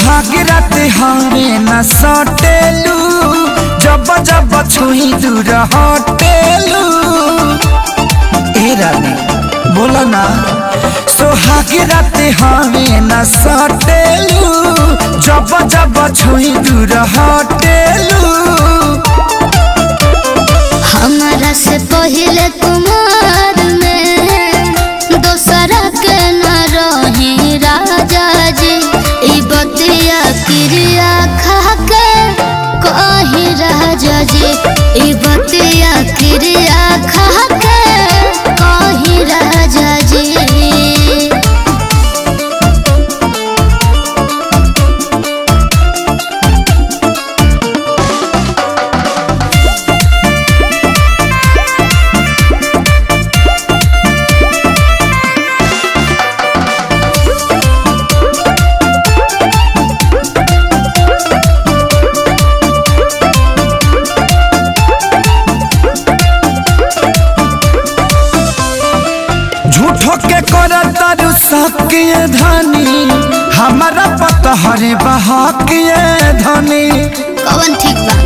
सोहाग रात हरे न सटेलू जब जब छुई दूर हटेलू ए रानी बोला ना सोहाग रात हरे न सटेलू जब जब छुई दूर हटेलू हमारा से पहले कुमार में दोसरा के न रही राजा जी ई बतिया क्रिया खा के कही राजा जी ई बतिया क्रिया खा के कही राजा जी झूठो के कर तारू सकिए धनी हमारा पता हरे बहाकिए धनी कवन ठीक बा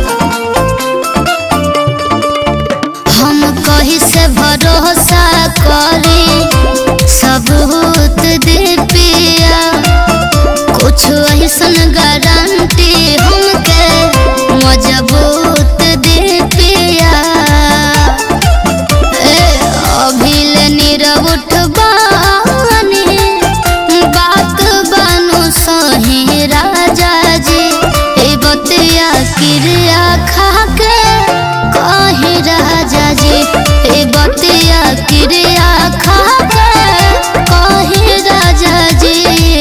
हम कही से भरोसा करी सबूत दे पिया कुछ ऐसन गारंटी हमके मजबूत दे पिया ए अभिल नीरव उठबानी बात बानु सही राजा जी ए बतिया क्रिया खा के कही राजा जी ए बतिया क्रिया खा के कही राजा जी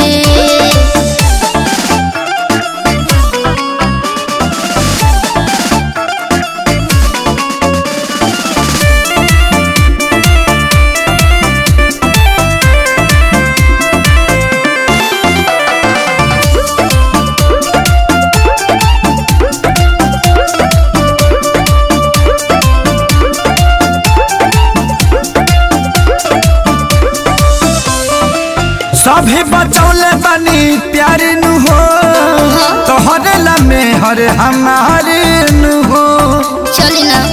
सभी बचौले बनी प्यार नु हो तोहरे ला में हर हमारे नु हो चली ना